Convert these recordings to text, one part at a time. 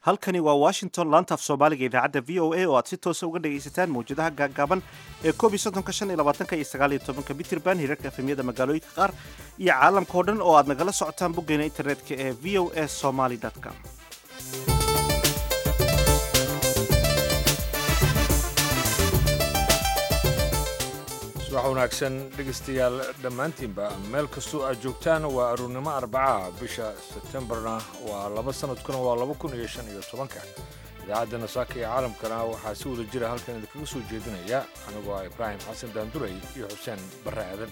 halkani waa washington laanta af soomaaliga idaacadda v o a oo aad si toosa uga dhagaysataan mawjadaha gaagaaban ee koob iyo soddonka shan iyo labaatanka iyo sagaal iyo tobanka mitrband hirarka efemyada magaalooyinka qaar iyo caalamka oo dhan oo aad nagala socotaan boggeena internetka ee v o a somaly com subax wanaagsan dhegaystayaal dhammaantiinba meel kastoo aad joogtaan waa aruurnimo arbacaha bisha sebtembarna waa laba sanadkuna waa laba kun iyo shan iyo tobanka idaacadda nasaaka ee caalamkana waxaa si wada jira halkan idinkaga soo jeedinaya anigoo ah ibraahim xasan daanduray iyo xuseen barre aadan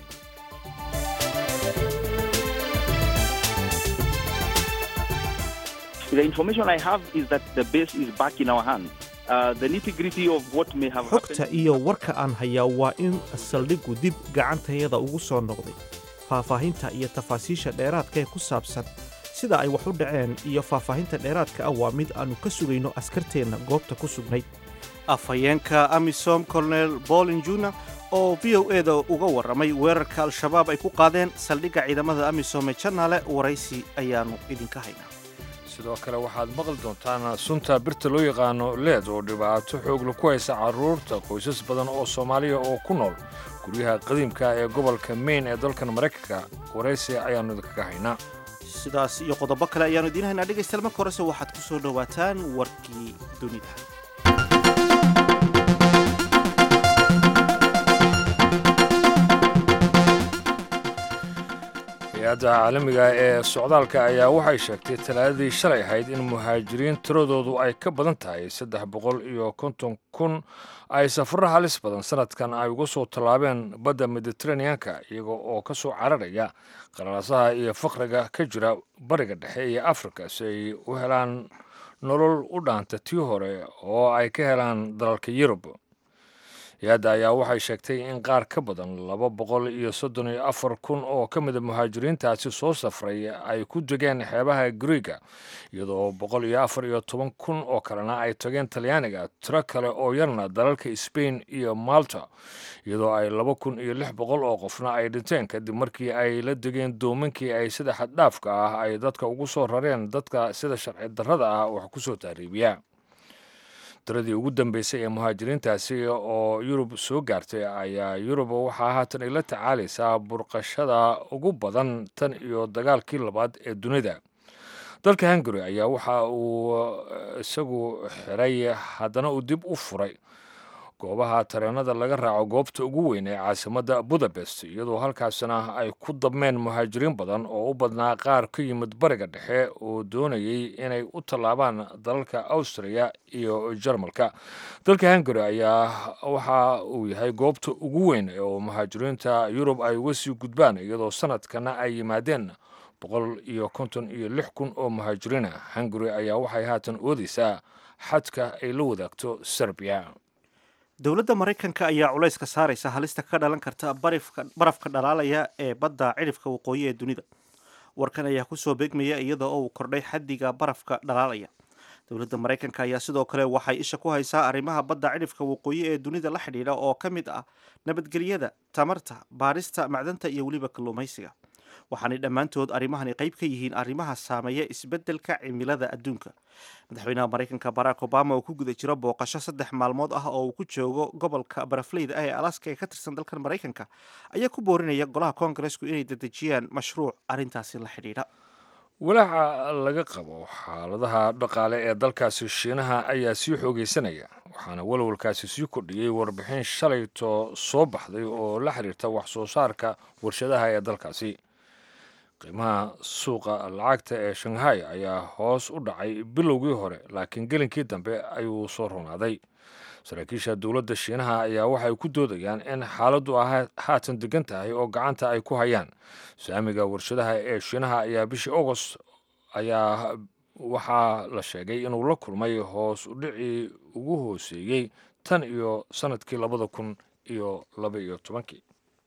The information I have is that the base is back in our hands. Uh, the nitty-gritty of what may have xogta happened. iyo warka aan hayaa waa in saldhiggu dib gacantayada ugu soo noqday faahfaahinta iyo tafaasiisha dheeraadka ee ku saabsan sida ay wax u dhaceen iyo faahfaahinta dheeraadka ah waa mid aannu ka sugayno askarteenna goobta ku sugnayd afhayeenka amisom colonel bolin juna oo v o eda uga warramay weerarka al-shabaab ay ku qaadeen saldhigga ciidamada amisom ee janaale waraysi ayaannu idinka haynaa sidoo kale waxaad maqli doontaan sunta birta loo yaqaano leed oo dhibaato xoogla ku haysa carruurta qoysas badan oo soomaaliya oo ku nool guryaha qadiimka ee gobolka maine ee dalkan maraykanka waraysi ayaannu idinkaga haynaa sidaas iyo qodobo kale ayaannu idiin haynaa dhegaystayaal marka horese waxaad ku soo dhowaataan warkii dunida hay-adda caalamiga ee socdaalka ayaa waxay sheegtay talaadadii shalay ahayd in muhaajiriin tiradoodu ay ka badan tahay saddex boqol iyo konton kun ay safarro halis badan sanadkan ay uga soo tallaabeen badda mediteraneanka iyaga oo ka soo cararaya qalalaasaha iyo faqriga ka jira bariga dhexe iyo afrika si ay u helaan nolol u dhaanta tii hore oo ay ka helaan dalalka yurub hay-adda ayaa waxay sheegtay in qaar ka badan laba boqol iyo soddon iyo afar kun oo ka mida muhaajiriintaasi soo safray ay ku degeen xeebaha griega iyadoo boqol iyo afar iyo toban kun oo kalena ay tageen talyaaniga tiro kale oo yarna dalalka sbain iyo malta iyadoo ay laba kun iyo lix boqol oo qofna ay dhinteen kadib markii ay la degeen doomankii ay sida xaddhaafka ah ay dadka ugu soo rareen dadka sida sharci darrada ah wax ku soo taariibiya tiradii ugu dambeysay ee muhaajiriintaasi oo yurub soo gaartay ayaa yurub waxaa haatan ay la tacaalaysaa burqashada ugu badan tan iyo dagaalkii labaad ee dunida dalka hungary ayaa waxa uu isagu xiray haddana uu dib u furay goobaha tareenada laga raaco goobta ugu weyn ee caasimadda budapest iyadoo halkaasina ay ku dabmeen muhaajiriin badan oo u badnaa qaar ka yimid bariga dhexe oo doonayay inay u tallaabaan dalalka austriya iyo jarmalka dalka hungary ayaa waxa uu yahay goobta ugu weyn oo muhaajiriinta yurub ay uga sii gudbaan iyadoo sanadkana ay yimaadeen boqol iyo konton iyo lix kun oo muhaajiriina hungary ayaa waxay haatan oodeysaa xadka ay la wadaagto serbiya dowladda maraykanka ayaa culayska saaraysa halista ka dhalan karta barifka- barafka dhalaalaya ee badda cidhifka waqooyi ee dunida warkan ayaa kusoo beegmaya iyada oo uu kordhay xaddiga barafka dhalaalaya dowladda maraykanka ayaa sidoo kale waxay isha ku haysaa arrimaha badda cidhifka waqooyi ee dunida la xidhiidha oo ka mid ah nabadgelyada tamarta baarista macdanta iyo weliba kalluumaysiga waxaanay dhammaantood arrimahani qayb ka yihiin arrimaha saameeya isbeddelka cimilada adduunka madaxweynaha maraykanka barack obama oo ku guda jiro booqasho saddex maalmood ah oo uu ku joogo gobolka barafleyda ah ee alaska ee ka tirsan dalkan maraykanka ayaa ku boorinaya golaha koongareesku inay dedejiyaan mashruuc arrintaasi la xidhiidha walaaca laga qabo xaaladaha dhaqaale ee dalkaasi shiinaha ayaa sii xoogaysanaya waxaana walwalkaasi sii kordhiyey warbixin shalayto soo baxday oo la xiriirta wax soo saarka warshadaha ee dalkaasi qiimaha suuqa lacagta ee shanghai ayaa hoos u dhacay bilowgii hore laakiin gelinkii dambe ayuu soo runaaday saraakiisha dowladda shiinaha ayaa waxay ku doodayaan in xaaladdu ah haatan degan tahay oo gacanta ay ku hayaan saamiga warshadaha ee shiinaha ayaa bishii agost ayaa waxaa la sheegay inuu la kulmay hoos u dhicii ugu hooseeyey tan iyo sanadkii labada kun iyo laba iyo tobankii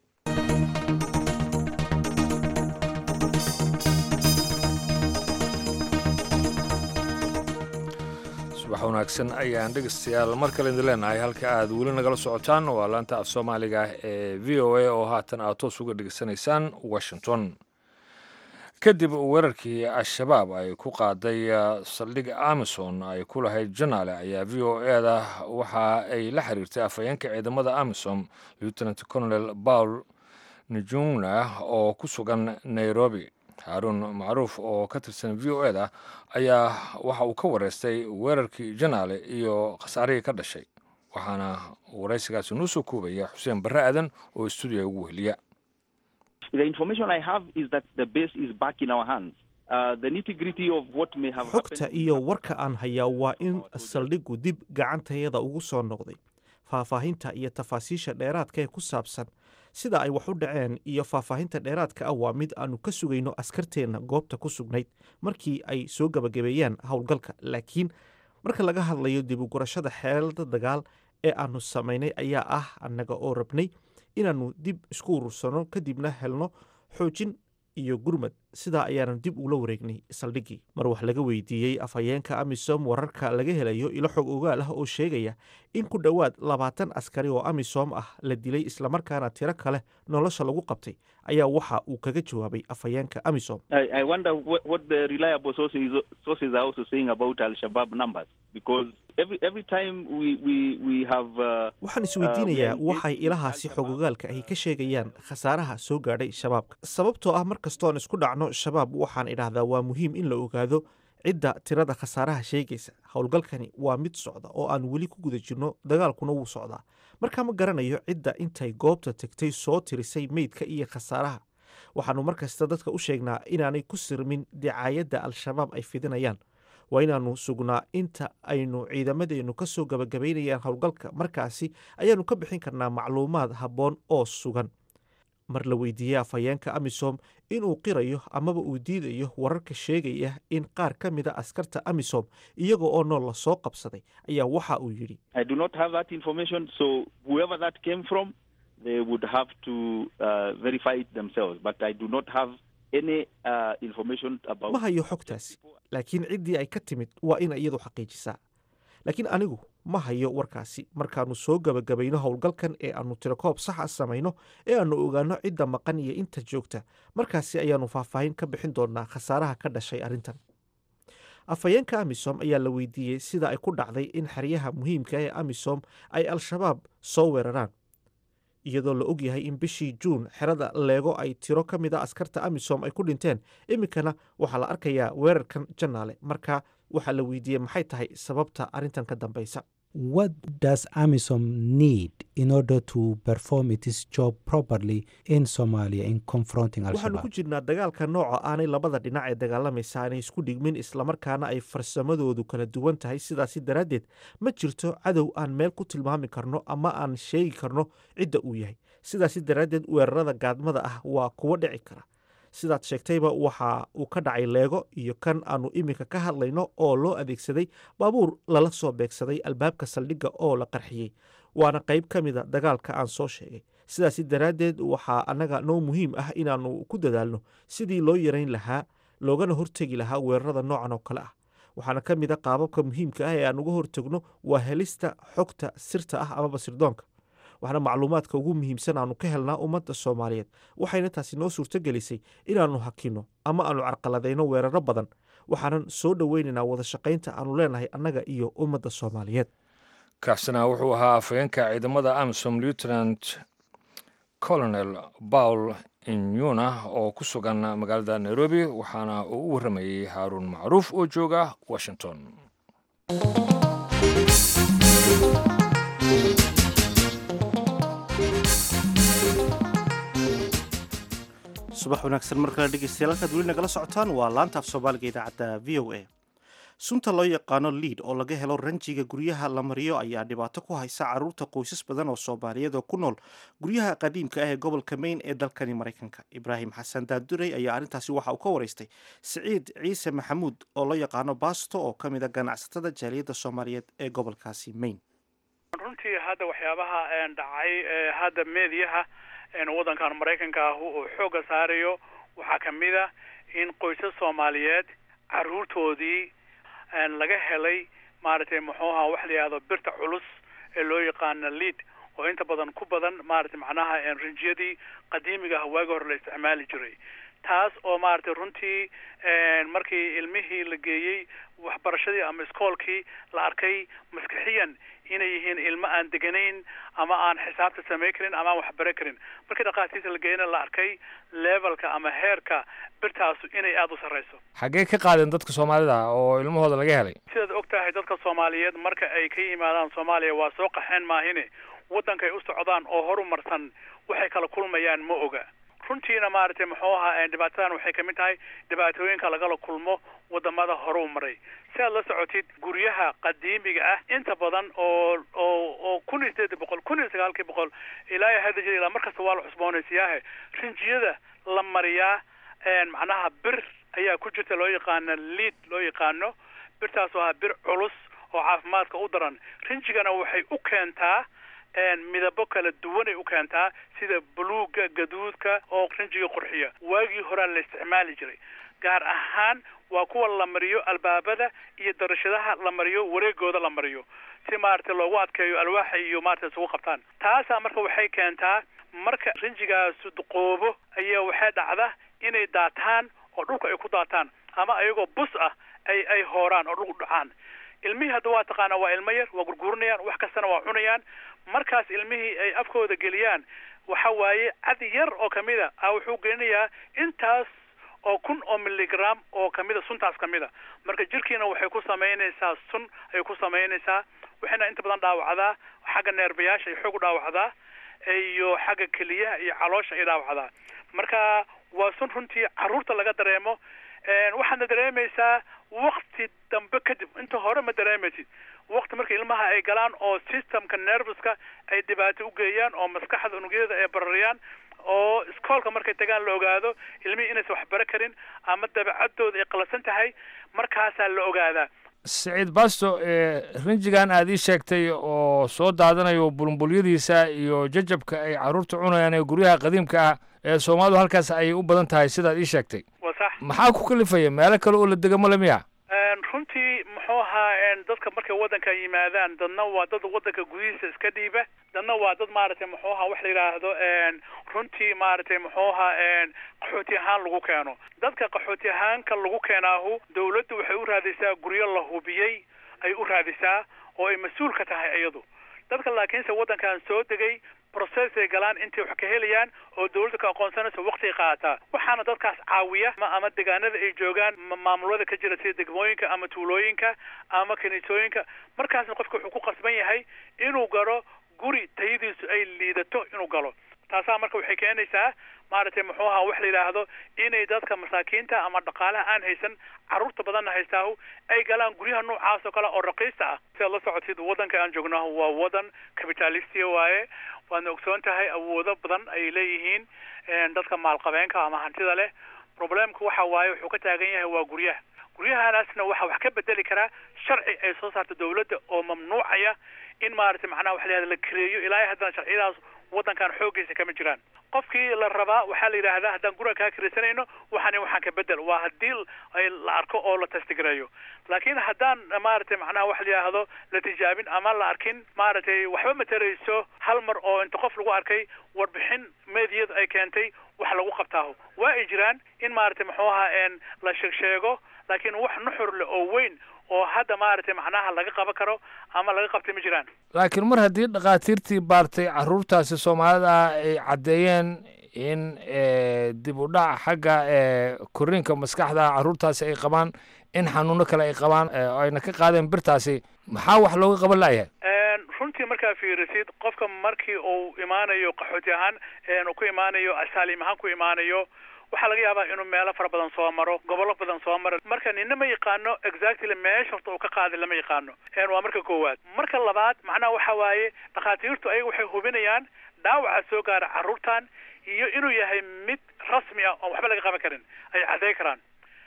subax wanaagsan ayaan dhegeystayaal mar kale idin leenahay halka aad weli nagala socotaan waa laanta af soomaaliga ee v o a oo haatan aad toos uga dhegeysanaysaan washington kadib weerarkii al-shabaab ay ku qaaday saldhig amison ay ku lahayd janaale ayaa v o e da waxa ay la xiriirtay afhayeenka ciidamada amisom lieutenant colonel paul nijungna oo ku sugan nairobi haaruun macruuf oo ka tirsan v o e da ayaa waxa uu ka wareystay weerarkii janaale iyo khasaarihii ka dhashay waxaana waraysigaasi noo soo koobaya xuseen barre aadan oo stuudiga ugu weheliya The information I have is that the base is back in our hands. Uh, the nitty-gritty of what may have xogta happened... iyo warka aan hayaa waa in saldhiggu dib gacantayada ugu soo noqday faahfaahinta iyo tafaasiisha dheeraadka ee ku saabsan sida ay wax u dhaceen iyo faahfaahinta dheeraadka ah waa mid aanu ka sugayno askarteenna goobta ku sugnayd markii ay soo gebagabeeyaan howlgalka laakiin marka laga hadlayo dib u gurashada xeelada dagaal ee aanu samaynay ayaa ah annaga oo rabnay inaannu dib isku urursano kadibna helno xoojin iyo gurmad sidaa ayaanu dib ula wareegnay saldhiggii mar wax laga weydiiyey afhayeenka amisom wararka laga helayo ilo xog ogaal ah oo sheegaya in ku dhowaad labaatan askari oo amisom ah la dilay islamarkaana tiro kale nolosha lagu qabtay ayaa waxa uu kaga jawaabay afhayeenka amisom I, I wonder what, what the reliable sources, sources are also saying about Al-Shabaab numbers because every, every time we, we, we have... Uh, waxaan isweydiinayaa waxay ilahaasi xogogaalka ahi ka sheegayaan khasaaraha soo gaadhay shabaabka sababtoo ah mar kastoon isku dhacno shabaab waxaan idhaahdaa waa muhiim in la ogaado cidda tirada khasaaraha sheegaysa howlgalkani waa mid socda oo aan weli ku guda jirno dagaalkuna wuu socdaa markaa ma garanayo cidda intay goobta tegtay soo tirisay meydka iyo khasaaraha waxaannu mar kasta dadka u sheegnaa inaanay ku sirmin dicaayadda al-shabaab ay fidinayaan waa inaannu sugnaa inta aynu ciidamadeennu ka soo gabagabaynayaan howlgalka markaasi ayaannu ka bixin karnaa macluumaad habboon oo sugan mar la weydiiyey afhayeenka amisom inuu qirayo amaba uu diidayo wararka sheegaya in qaar ka mida askarta amisom iyaga oo nool la soo qabsaday ayaa waxa uu yidhi I do not have that information, so whoever that came from, they would have to uh, verify it themselves. But I do not have any uh, information about... ma hayo xogtaasi laakiin ciddii ay ka timid waa ina iyadu xaqiijisaa laakiin anigu ma hayo warkaasi markaannu soo gebagabayno howlgalkan ee aannu tirakoob saxa samayno ee aannu ogaanno cidda maqan iyo inta joogta markaasi ayaannu faahfaahin ka bixin doonnaa khasaaraha ka dhashay arrintan afhayeenka amisom ayaa la weydiiyey sida ay ku dhacday in xeryaha muhiimka ee amisom ay al-shabaab soo weeraraan iyadoo la og yahay in bishii juun xerada leego ay tiro ka mid a askarta amisom ay ku dhinteen iminkana waxaa la arkayaa weerarkan janaale marka waxaa la weydiiyey maxay tahay sababta arrintan ka dambaysa What does AMISOM need in order to perform its job properly in Somalia in confronting Al waxaanu ku Shabaab? jirnaa dagaalka nooca aanay labada dhinac ee dagaalamaysa aanay isku dhigmin islamarkaana ay farsamadoodu kala duwan tahay sidaasi daraaddeed ma jirto cadow aan meel ku tilmaami karno ama aan sheegi karno cidda uu yahay sidaasi daraaddeed weerarada gaadmada ah waa kuwo dhici kara sidaad sheegtayba waxa uu ka dhacay leego iyo kan aanu iminka ka hadlayno oo loo adeegsaday baabuur lala soo beegsaday albaabka saldhigga oo la qarxiyey waana qayb ka mida dagaalka aan soo sheegay sidaasi daraaddeed waxaa annaga noo muhiim ah inaannu ku dadaalno sidii loo yarayn lahaa loogana hortegi lahaa weerarada noocan oo kale ah waxaana ka mid a qaababka muhiimka ah ee aan uga hortegno waa helista xogta sirta ah amaba sirdoonka waxaana macluumaadka ugu muhiimsan aanu ka helnaa ummadda soomaaliyeed waxayna taasi noo suurto gelisay inaannu hakinno ama aanu carqaladayno weeraro badan waxaanan soo dhoweynaynaa wada shaqaynta aanu leenahay annaga iyo ummadda soomaaliyeed kaasina wuxuu ahaa afhayeenka ciidamada amisom lieutenant colonel paul inyuna oo ku sugan magaalada nairobi waxaana uu u warramayey haaruun macruuf oo jooga washington subax wanaagsan mar kale dhegeystayaal halkaad weli nagala socotaan waa laanta af soomaaliga idaacadda v o a sunta loo yaqaano liid oo laga helo ranjiga guryaha la mariyo ayaa dhibaato ku haysa caruurta qoysas badan oo soomaaliyeed oo ku nool guryaha qadiimka ah ee gobolka maine ee dalkani maraykanka ibraahim xasan daadurey ayaa arrintaasi waxa uu ka waraystay siciid ciise maxamuud oo loo yaqaano baasto oo ka mid a ganacsatada jaaliyadda soomaaliyeed ee gobolkaasi maine runtii hadda waxyaabaha een dhacay ee hadda meediyaha een waddankan maraykanka ah uu xoogga saarayo waxaa ka mid a in qoysas soomaaliyeed caruurtoodii een laga helay maaragtay muxuu ahaa wax la yidhahdo birta culus ee loo yaqaano lead oo inta badan ku badan maaragtay macnaha een rinjiyadii qadiimiga ah waagi hore la isticmaali jiray taas oo maaragtay runtii markii ilmihii la geeyey waxbarashadii ama iskoolkii la arkay maskixiyan inay yihiin ilmo aan deganayn ama aan xisaabta samayn karin ama aan waxbaro karin markii dhakhaatiirta la geeyana la arkay levelka ama heerka birtaasu inay aada u sarreyso xaggee ka qaadeen dadka soomaalida oo ilmahooda laga helay sidaad og tahay dadka soomaaliyeed marka ay ka yimaadaan soomaaliya waa soo qaxeen maahine waddankay u socdaan oo horumarsan waxay kala kulmayaan ma oga runtiina maaragtay muxuu ahaa dhibaatadan waxay kamid tahay dhibaatooyinka lagala kulmo wadamada hore u maray si aad la socotid guryaha qadiimiga ah inta badan oo oo oo kun iyo sideed boqol kun iyo sagaalkii boqol ilaa iyo hadda jir ilaa markasta waa la cusboonaysiiyaahe rinjiyada la mariyaa macnaha bir ayaa ku jirta loo yaqaano liid loo yaqaano birtaas oo ah bir culus oo caafimaadka u daran rinjigana waxay u keentaa midabo kala duwanay u keentaa sida buluugga gaduudka oo rinjiga qurxiya waagii horaa la isticmaali jiray gaar ahaan waa kuwa la mariyo albaabada iyo darashadaha la mariyo wareegooda la mariyo si maaragtay loogu adkeeyo alwaaxa iyo maaragtay isugu qabtaan taasaa marka waxay keentaa marka rinjigaasu duqoobo ayaa waxay dhacda inay daataan oo dhulka ay ku daataan ama ayagoo bus ah ay ay hooraan oo dhulku dhacaan ilmihii hadda waa taqaanaa waa ilmo yar waa gurguurinayaan wax kastana waa cunayaan markaas ilmihii ay afkooda geliyaan waxa waaye cad yar oo kamida a wuxuu gelinayaa intaas oo kun oo milligram oo kamida suntaas kamida marka jirkiina waxay ku samaynaysaa sun ayay ku samaynaysaa waxayna inta badan dhaawacdaa xagga neerbayaasha ay xoog u dhaawacdaa iyo xagga keliyaha iyo caloosha ay dhaawacdaa marka waa sun runtii carruurta laga dareemo waxaadna dareemaysaa wakti dambe kadib inta hore ma dareemaysid wakti marka ilmaha ay galaan oo systemka nerveska ay dhibaato u geeyaan oo maskaxda unugyada ay barariyaan oo iskoolka markay tagaan la ogaado ilmihii inaysan waxbaro karin ama dabeecadooda ay qalasan tahay markaasaa la ogaadaa siciid basto rinjigan aad ii sheegtay oo soo daadanayo bulumbulyadiisa iyo jajabka ay carruurta cunayaan ee guryaha qadiimka ah ee soomaalidu halkaas ayay u badan tahay sidaad ii sheegtay waa sax maxaa ku kalifaya meelo kale oo la dega male miya runtii muxuu ahaa dadka markay waddanka yimaadaan dadna waa dad waddanka gudihiisa iska dhiiba dadna waa dad maaragtay muxuu ahaa wax la yidhaahdo runtii maaragtay muxuu ahaa qaxooti ahaan lagu keeno dadka qaxooti ahaanka lagu keenaahu dawladdu waxay u raadisaa guryo la hubiyey ay u raadisaa oo ay mas-uul ka tahay iyadu dadka laakiinse waddankan soo degay process ay galaan intay wax ka helayaan oo dawladda ka aqoonsanaysa waqtiay qaadataa waxaana dadkaas caawiya ama deegaanada ay joogaan maamulada ka jira sida degmooyinka ama tuulooyinka ama kaniisooyinka markaasna qofka wuxuu ku qasban yahay inuu galo guri tayadiisu ay liidato inuu galo taasaa marka waxay keenaysaa maaragtay muxuu ahaa wax la yidhaahdo inay dadka masaakiinta ama dhaqaalaha aan haysan carruurta badanna haystaahu ay galaan guryaha noocaas oo kale oo raqiista ah sidaad la socotid waddanka aan joognahu waa waddan capitalistia waaye waadna ogsoon tahay awoodo badan ay leeyihiin dadka maalqabeenka ama hantida leh problemka waxa waaye wuxuu ka taagan yahay waa guryaha guryahanaasna waxaa wax ka bedeli karaa sharci ay soo saarta dawladda oo mamnuucaya in maaragtay macnaha wax la yihahda la kareeyo ilaa haddana sharciyadaas waddankan xooggiisa kama jiraan qofkii la rabaa waxaa la yidhaahdaa haddaan guriga kaa kiraysanayno waxaan waxaan ka bedel waa haddii la arko oo la testigareeyo laakiin haddaan maaragtay macnaha wax la yidhaahdo la tijaabin ama la arkin maaragtay waxba matarayso hal mar oo inta qof lagu arkay warbixin meediyadu ay keentay wax lagu qabtaaho waa ay jiraan in maaragtay muxuu ahaa la sheeg sheego laakiin wax nuxur leh oo weyn oo hadda maaragtay macnaha laga qaban karo ama laga qabtay ma jiraan laakiin mar haddii dhakhaatiirtii baartay carruurtaasi soomaalida ah ay caddeeyeen in dib u dhac xagga korriinka maskaxda carruurtaasi ay qabaan in xanuuno kale ay qabaan ayna ka qaadeen birtaasi maxaa wax looga qaban la'yahay runtii markaa fiirisid qofka markii uu imaanayo qaxooti ahaan uu ku imaanayo asaalim ahaan ku imaanayo waxaa laga yaabaa inuu meelo fara badan soo maro gobollo badan soo maro marka nina ma yaqaano exactly meesha horta uu ka qaaday lama yaqaano waa marka koowaad marka labaad macnaha waxa waaye dhakhaatiirtu ayaga waxay hubinayaan dhaawaca soo gaara carruurtan iyo inuu yahay mid rasmi ah oon waxba laga qaban karin ay cadday karaan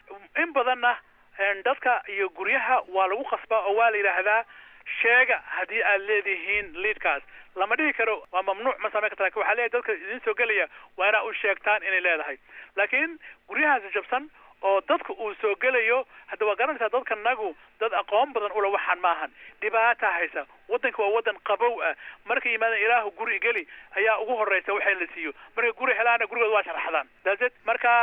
in badanna dadka iyo guryaha waa lagu qasbaa oo waa la yidhaahdaa sheega haddii aad leedihiin liidkaas lama dhihi karo waa mamnuuc ma samayn karta lakin waxaa leeyahay dadka idin soo gelaya waa inaa u sheegtaan inay leedahay laakiin guryahaasi jabsan oo dadka uu soo gelayo hadda waa garanaysaa dadka nagu dad aqoon badan ula waxaan maahan dhibaata haysa waddanka waa waddan qabow ah markay yimaadaan ilaahu guri geli ayaa ugu horreysa waxay la siiyo markay guri helaana gurigooda waa sharaxdaan daased marka dhibka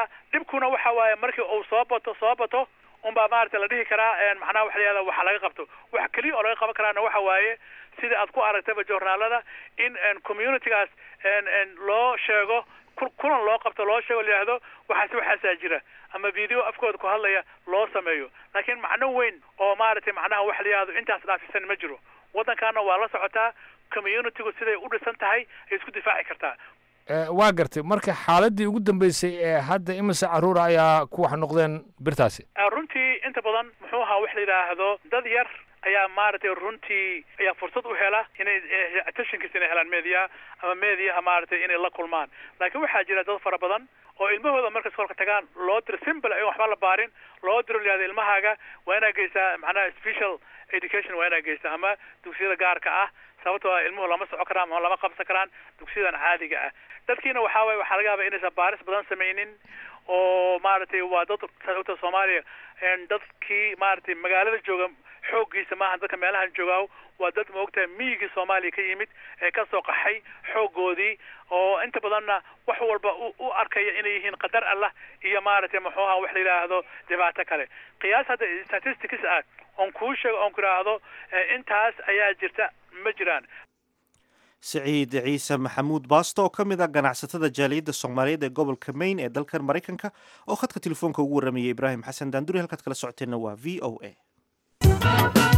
dhibkuna waxa waaye markii uu soo bato soo bato unbaa maaragtay la dhihi karaa macnaha waxa la yihahda waxa laga qabto wax keliya oo laga qaban karaana waxa waaye sida aad ku aragtaba journaalada in communitygaas loo sheego kulan loo qabto loo sheego layihahdo waxaasi waxaasaa jira ama video afkooda ku hadlaya loo sameeyo laakiin macno weyn oo maaragtay macnaha waxa la yihahdo intaas dhaafisan ma jiro waddankaana waa la socotaa communitygu siday u dhisan tahay ay isku difaaci kartaa waa gartay marka xaaladii ugu dambeysay ee hadda imise caruura ayaa ku wax noqdeen birtaasi runtii inta badan muxuu ahaa wax la yidhaahdo dad yar ayaa maaragtay runtii ayaa fursad u hela inay attentionkiisa inay helaan media ama mediaha maaragtay inay la kulmaan laakiin waxaa jira dad fara badan oo ilmahooda markas kolka tagaan loo diro simple ay waxba la baarin loo diro layihahdo ilmahaaga waa inaa geysaa macnaha special education waa inaa geysaa ama dugsiyada gaarka ah sababtoo ah ilmuhu lama soco karaan ama lama qabsan karaan dugsiyadan caadiga ah dadkiina waxaa waye waxaa laga yaaba inaysan baaris badan samaynin oo maaragtay waa dad sababta soomaaliya dadkii maaragtay magaalada jooga xooggiisa maaha dadka meelahan joogaa waa dad maogtahay miyigii soomaaliya ka yimid ee ka soo qaxay xooggoodii oo inta badanna wax walba u arkaya inay yihiin qadar allah iyo maaragtay muxuu aha wax la yidhaahdo dhibaato kale qiyaas hadda statistics ah oon kuu sheego oon ku idhaahdo intaas ayaa jirta ma jiraan siciid ciise maxamuud baasto oo ka mid ah ganacsatada jaaliyadda soomaaliyeed ee gobolka maine ee dalkan maraykanka oo khadka telefoonka ugu warramayay ibraahim xasan daanduri halkaad kala socoteenna waa v o a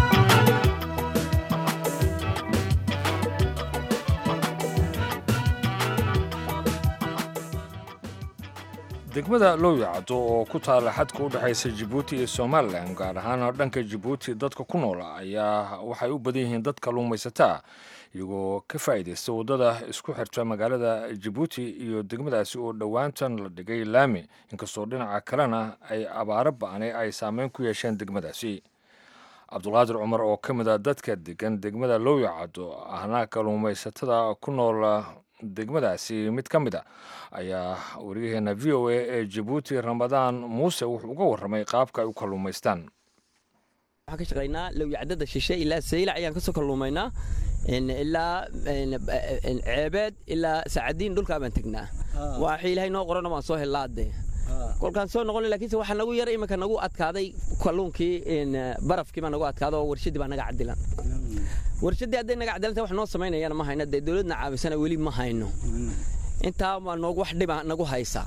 degmada lowyacdo oo ku taala xadka u dhexaysa jabuuti iyo somalilan gaar ahaan dhanka jabuuti dadka ku noola ayaa waxay u badan yihiin dad kalluumaysataa iyagoo ka faa'iidaysta waddada isku xirta magaalada jabuuti iyo degmadaasi oo dhowaantan la dhigay laami inkastoo dhinaca kalena ay abaaro ba'nay ay saameyn ku yeesheen degmadaasi cabdulqaadir cumar oo ka mid a dadka degan degmada lowyacado ahna kalluumaysatada ku nool degmadaasi mid ka mid a ayaa wariyaheena v o a ee jabuuti ramadaan muuse wuxuu uga warramay qaabka ay u kalluumaystaan waxaan ka shaqaynaa lowyacdada shishe ilaa saylac ayaan kasoo kalluumaynaa ilaa ceebeed ilaa sacadiin dhulkaa baan tegnaa waxa ilaahay noo qorana waan soo hellaade kolkaan soo noqon lakiinse waxaa nagu yar iminka nagu adkaaday kalluunkii barafkii baa nagu adkaada oo warshadii baa naga cadilan warshadii hadday naga cadilanta wax noo samaynayana ma hayno dee dowladna caabisana weli ma hayno intaa baa noogu wax dhiba nagu haysa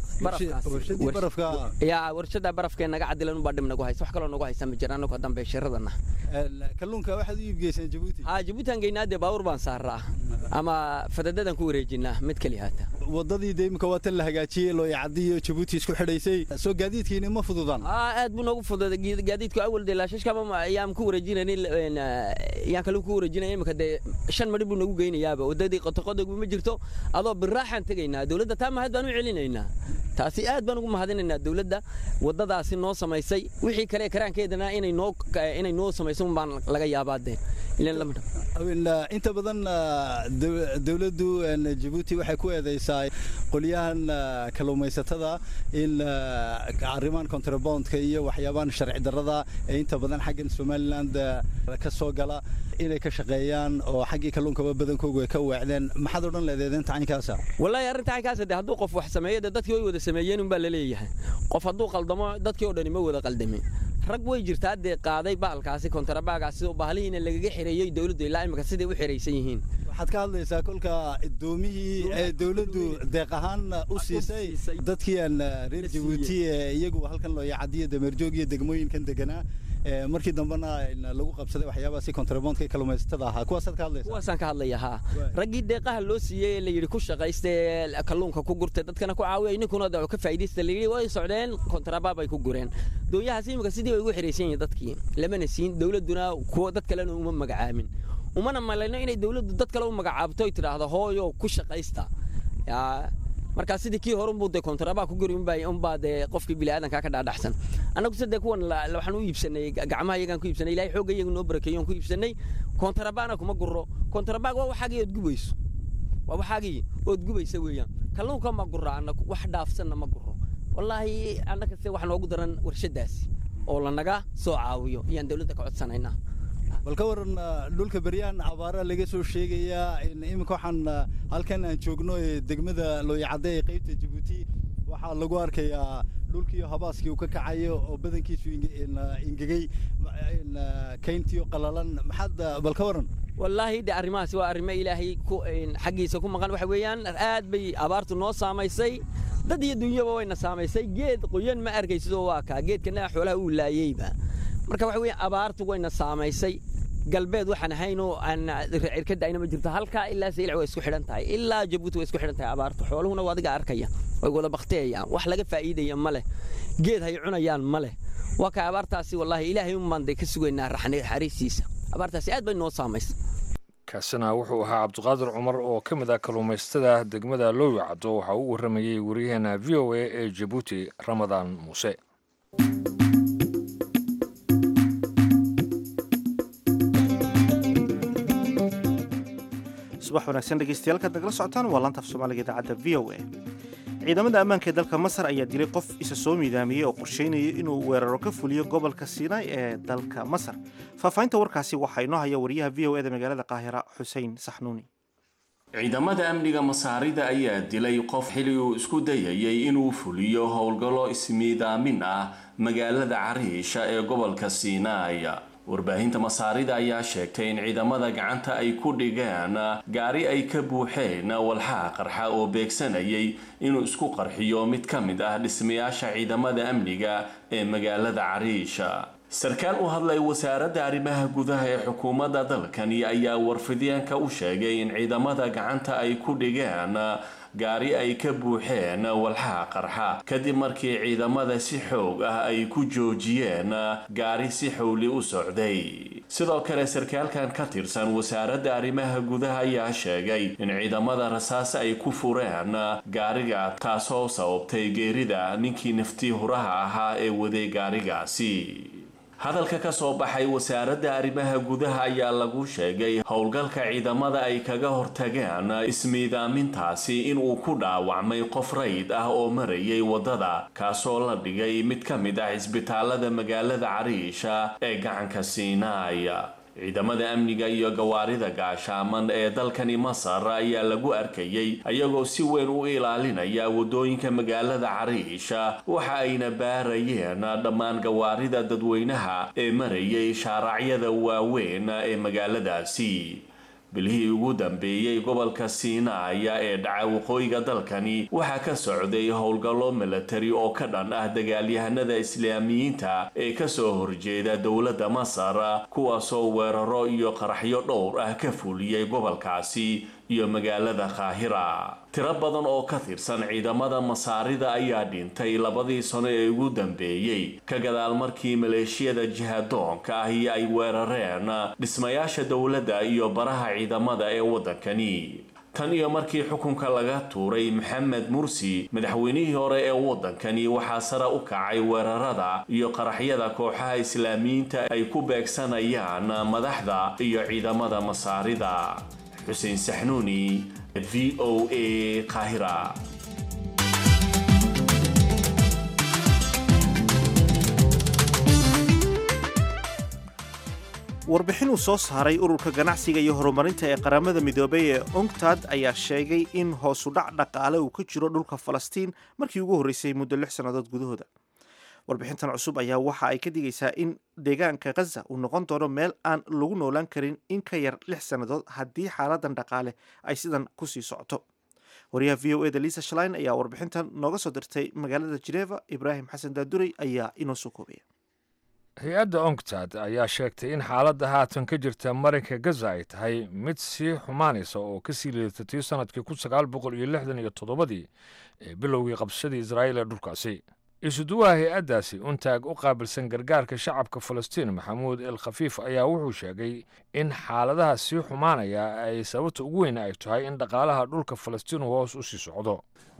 yaa warshada barafkee naga cadilan unbaa dhib nagu haysa wax kaloo nagu haysa ma jira anagoo dambe shiradana kalluunka waxaad u iibgeysaan jabuuti haa jabuutan geynaa dee baawur baan saaraa ama fadadadan ku wareejinaa mid keli haata wadadii dee imika waa tan la hagaajiyey looyacadiyo jabuuti isku xidhaysay soo gaadiidkiini ma fududaan aa aad buu noogu fududay gaadiidku awal dee laashashkaba ayaan ku wareejinaynin yaan kaluu ku wareejinaya imika dee shan madhi buu nagu geynayaaba wadadii qotoqodogba ma jirto adoo biraaxaan tegaynaa dowladda taa mahad baan u celinaynaa taasi aad baan ugu mahadinaynaa dowladda wadadaasi noo samaysay wixii kale karaankeedana inay noo inay noo samayso baan laga yaabaa dee inta badan dowladdu jabuuti waxay ku eedeysaa qolyahan kalluumaysatada in arrimahan contrabondka iyo waxyaabahan sharci darrada ee inta badan xaggan somaliland ka soo gala inay ka shaqeeyaan oo xaggii kalluunkaba badankoogu ay ka weecdeen maxaad odhan leedeed inta caynkaasa wallaahi arrinta caynkaasa dee hadduu qof wax sameeyo dee dadkii way wada sameeyeen unbaa la leeyahay qof hadduu qaldamo dadkii oo dhani ma wada qaldamin rag way jirtaa dee qaaday bahalkaasi kontrabaagaasi oo bahalihiina lagaga xireeyey dowladdu ilaa imika siday u xiraysan yihiin waxaad ka hadlaysaa kolka doomihii ee dowladdu deeq ahaan u siisay dadkii aan reer jabuuti ee iyagu halkan looyacadiyo dameerjoog iyo degmooyinkan deganaa markii dambena lagu qabsaday waxyaabaasi kontrabondka kalluumaysatada ahaa kuwaasaad ka hadlaysaa kuwaasaan ka hadlaya haa raggii deeqaha loo siiyey ee la yidhi ku shaqaysta ee kalluunka ku gurtay dadkana ku caawiya ninkuna daco ka faa'iidaysta la yidhi way socdeen kontrabaab ay ku gureen doonyahaas imika sidii bay ugu xiraysan yihiin dadkii lamana siin dowladduna kuwa dad kalena uma magacaamin umana malayno inay dowladdu dad kale u magacaabto ay tidhaahdo hooyo ku shaqaysta yaa markaa sidii kii hore unbuu dee kontrabaa ku guri unbaa unbaa dee qofkii bini'aadankaa ka dhaadhaxsan annagu se dee kuwan waxaan u iibsanay gacmaha iyagaan ku iibsanay ilahay xoogga iyagu noo barakeeyo on ku iibsanay kontrabaana kuma guro kontrabaag waa waxaagii ood gubayso waa waxaagii ood gubaysa weeyaan kalluunka ma guro annagu wax dhaafsanna ma guro wallaahi annaga se wax noogu daran warshadaasi oo lanaga soo caawiyo ayaan dowladda ka codsanaynaa bal ka waran dhulka beryahan abaara laga soo sheegayaa iminka waxaan halkan aan joogno ee degmada looyacadde ee qaybta jabuuti waxaa lagu arkayaa dhulkiiyo habaaskii uu ka kacayo oo badankiisu ingegey kayntiyo qalalan maxaad bal ka waran wallaahi de arrimahaasi waa arrimo ilaahay xaggiisa ku maqan waxa weeyaan aad bay abaartu noo saamaysay dad iyo dunyaba wayna saamaysay geed qoyan ma arkaysidoo waa kaa geedkana xoolaha uu laayeyba marka waxa weeyaan abaartu wayna saamaysay galbeed waxaan ahaynoo aan cirka da'ayna ma jirto halkaa ilaa saylac way isku xidhan tahay ilaa jabuuti way isku xidhan tahay abaartu xooluhuna waa adiga arkaya way wada bakteeyaan wax laga faa'iidaya ma leh geed hay cunayaan ma leh waa kaa abaartaasi wallaahi ilaahay umaan day ka sugaynaa xariistiisa abaartaasi aad bay noo saamaysay kaasina wuxuu ahaa cabdiqaadir cumar oo ka mid ah kalluumaysatada degmada loowi caddo waxaa u warramayey waryaheena v o a ee jabuuti ramadaan muuse subax wanaagsan dhegeystayaal kaad nagala socotaan waa laanta af soomaaliga idaacadda v o a ciidamada ammaanka ee dalka masar ayaa dilay qof isa soo miidaamiyey oo qorsheynaya inuu weeraro ka fuliyo gobolka sinai ee dalka masar faahfaahinta warkaasi waxaa inoo haya wariyaha v o eda magaalada qaahira xuseen saxnuuni ciidamada amniga masaarida ayaa dilay qof xili uu isku dayayay inuu fuliyo howlgallo ismiidaamin ah magaalada cariisha ee gobolka sinai warbaahinta masaarida ayaa sheegtay in ciidamada gacanta ay ku dhigeen gaari ay ka buuxeen walxaha qarxa oo beegsanayay inuu isku qarxiyo mid ka mid ah dhismayaasha ciidamada amniga ee magaalada cariisha sarkaal u hadlay wasaaradda arrimaha gudaha ee xukuumadda dalkani ayaa warfidyaanka u sheegay in ciidamada gacanta ay ku dhigeen gaari ay ka buuxeen walxaha qarxa kadib markii ciidamada si xoog ah ay ku joojiyeen gaari si xowli u socday sidoo kale sarkaalkan ka tirsan wasaaradda arrimaha gudaha ayaa sheegay in ciidamada rasaas ay ku fureen gaariga taasoo sababtay geerida ninkii naftii huraha ahaa ee waday gaarigaasi hadalka ka soo baxay wasaaradda arrimaha gudaha ayaa lagu sheegay howlgalka ciidamada ay kaga hortageen ismiidaamintaasi inuu ku dhaawacmay qof rayd ah oo marayay waddada kaasoo la dhigay mid ka mid ah cisbitaalada magaalada cariisha ee gacanka siinaay ciidamada amniga iyo gawaarida gaashaaman ee dalkani masar ayaa lagu arkayay ayagoo si weyn u ilaalinaya waddooyinka magaalada cariisha waxa ayna baarayeen dhammaan gawaarida dadweynaha ee marayay shaaracyada waaweyn ee magaaladaasi bilihii ugu dambeeyey gobolka siinaaya ee dhaca waqooyiga dalkani waxaa ka socday howlgallo milatari oo ka dhan ah dagaalyahanada islaamiyiinta ee kasoo horjeeda dowladda masar kuwaasoo weeraro iyo qaraxyo dhowr ah ka fuliyey gobolkaasi iyo magaalada qaahira tiro badan oo ka tirsan ciidamada masaarida ayaa dhintay labadii sano ee ugu dambeeyey ka gadaal markii maleeshiyada jihadoonka ahi ay weerareen dhismayaasha dowladda iyo baraha ciidamada ee waddankani tan iyo markii xukunka laga tuuray maxamed mursi madaxweynihii hore ee waddankani waxaa sare u kacay weerarada iyo qaraxyada kooxaha islaamiyiinta ay ku beegsanayaan madaxda iyo ciidamada masaarida xuseen saxnuuni v o a qaahira warbixin uu soo saaray ururka ganacsiga iyo horumarinta ee qaramada midoobay ee unctad ayaa sheegay in hoosudhac dhaqaale uu ka jiro dhulka falastiin markii ugu horreysay muddo lix sannadood gudahooda warbixintan cusub ayaa waxa ay ka digaysaa in deegaanka khaza uu noqon doono meel aan lagu noolaan karin in ka yar lix sannadood haddii xaaladan dhaqaale ay sidan kusii socoto wariyaha v o eda lisa shlein ayaa warbixintan nooga soo dirtay magaalada jeneva ibraahim xasan daadurey ayaa inoo soo koobaya hay-adda onctad ayaa sheegtay in xaaladda haatan ka jirta marinka gaza ay tahay mid sii xumaanaysa oo kasii liidatay sanadkii kun sagaal boqol iyo lixdan iyo toddobadii ee bilowgii qabsadii israa'iil ee dhulkaasi isuduwaha hay-addaasi untaag u qaabilsan gargaarka shacabka falastiin maxamuud el khafiif ayaa wuxuu sheegay in xaaladaha sii xumaanaya ay sababta ugu weyn ay tahay in dhaqaalaha dhulka falastiin hoos u sii socdo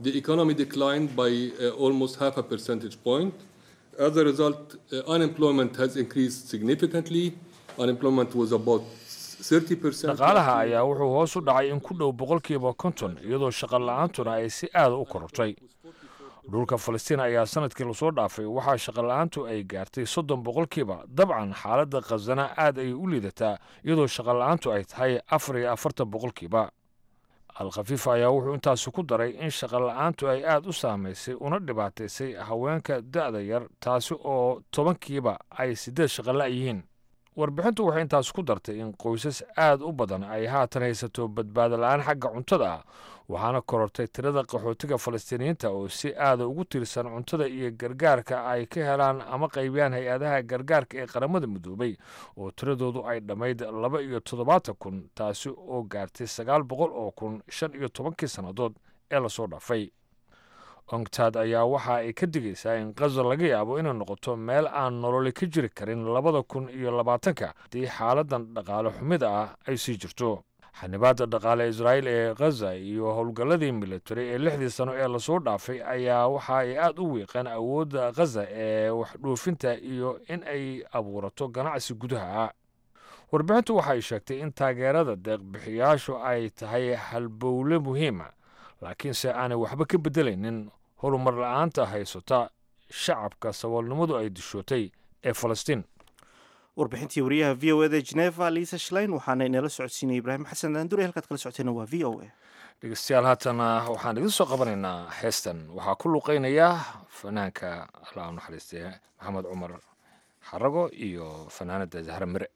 As a result, uh, unemployment has increased significantly. Unemployment was about 30%. dhaqaalaha ayaa wuxuu hoos u dhacay in ku dhow boqolkiiba konton iyadoo shaqo la-aantuna ay si aada u korortay dhulka falastiin ayaa sanadkii lasoo dhaafay waxaa shaqo la-aantu ay gaartay soddon boqolkiiba dabcan xaaladda khasana aad ay u liidataa iyadoo shaqo la-aantu ay tahay afar iyo afartan boqolkiiba al-khafiif ayaa wuxuu intaasi ku daray in shaqola-aantu ay aada u saamaysay una dhibaataysay haweenka da-da yar taasi oo tobankiiba ay siddeed shaqola' yihiin warbixintu waxay intaas ku dartay in qoysas aad u badan ay haatan haysato badbaado la-aan xagga cuntada ah waxaana korortay tirada qaxootiga falastiiniyiinta oo si aada ugu tiirsan cuntada iyo gargaarka ay ka helaan ama qaybiyaan hay-adaha gargaarka ee qaramada midoobay oo tiradoodu ay dhammayd laba iyo toddobaatan kun taasi oo gaartay sagaal boqol oo kun shan iyo tobankii sannadood ee lasoo dhaafay ongtad ayaa waxa ay ka digaysaa in kaza laga yaabo inay noqoto meel aan nololi ka jiri karin labada kun iyo labaatanka haddii xaaladan dhaqaale xumida ah ay sii jirto xanibaadda dhaqaale israa'iil ee khaza iyo howlgalladii militari ee lixdii sano ee lasoo dhaafay ayaa waxa ay aada u wiiqeen awoodda khaza ee waxdhoofinta iyo in ay abuurato ganacsi gudaha warbixintu waxay sheegtay in taageerada deeqbixiyaashu ay tahay halbowle muhiima laakiinse aanay waxba ka beddelaynin horumar la-aanta haysata shacabka saboolnimadu ay dishootay ee falastiin warbixintii wariyaha v o eda geneva liisa shlein waxaana inala socodsiinaya ibraahim xasan daandure halkaad kala socoteena waa v o a dhegeystayaal haatana waxaan idin soo qabanaynaa heestan waxaa ku luqeynaya fanaanka alla u naxariistay maxamed cumar xarago iyo fanaanada zahra mire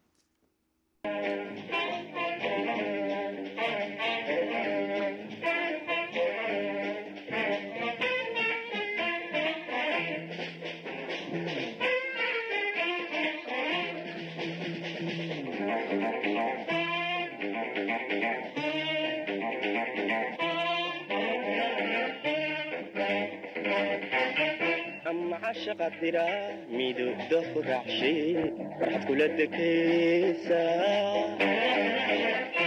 caashaqa dira midowda ku raacshay waxaad kula dekaysaa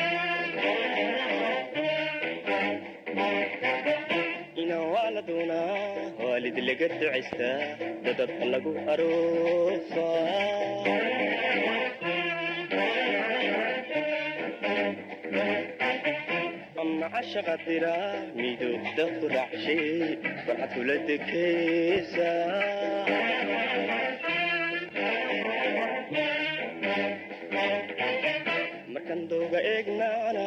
inaan waa la doonaa waalid laga ducaystaa dadab lagu aroosaa ama cashaqa dira midowda ku raacshay waxaad kula dekaysaa markan dooga eegnaana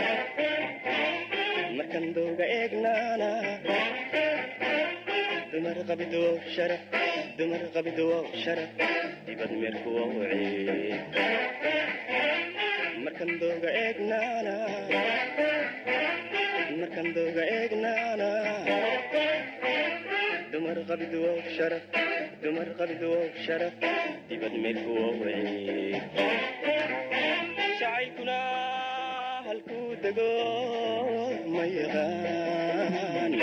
markan dooga eegnaana dumar qabido sharaf dumar qabido sharaf dibad meerkuwa wacee markan dooga eegnaana markan dooga eegnaana dumar qabido sharaf dumar qabido sharaf dibad meerkuwa wacee jacaylkuna halkuu dego ma yaqaan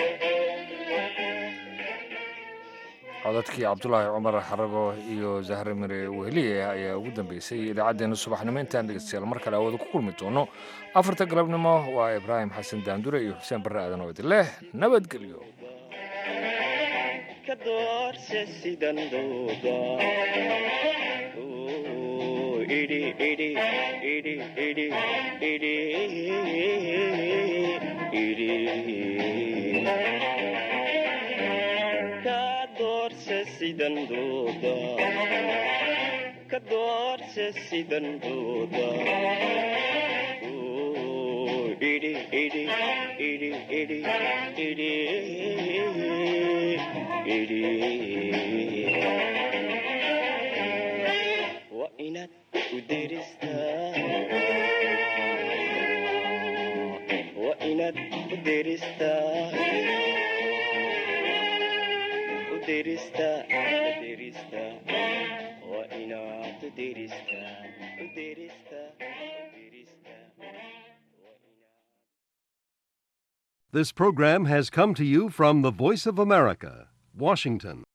codadkii cabdulaahi cumar xarago iyo zahre mire weheliye ayaa ugu dambeysay idaacaddeenna subaxnimo intaan dhegeystayaal mar kale awada ku kulmi doono afarta galabnimo waa ibraahim xasan daandure iyo xuseen barre aadan oo idin leh nabadgelyo ka doorse sidan dooda idhi idhi idhi idhi idhi idhi ka doorse sidan dooda ka doorse sidan dooda idhi idhi idhi idhi idhi idhi waa inaad u deristaa waa inaad u deristaa u deristaa u deristaa waa inaad u deristaa u deristaa u deristaa This program has come to you from the Voice of America, Washington.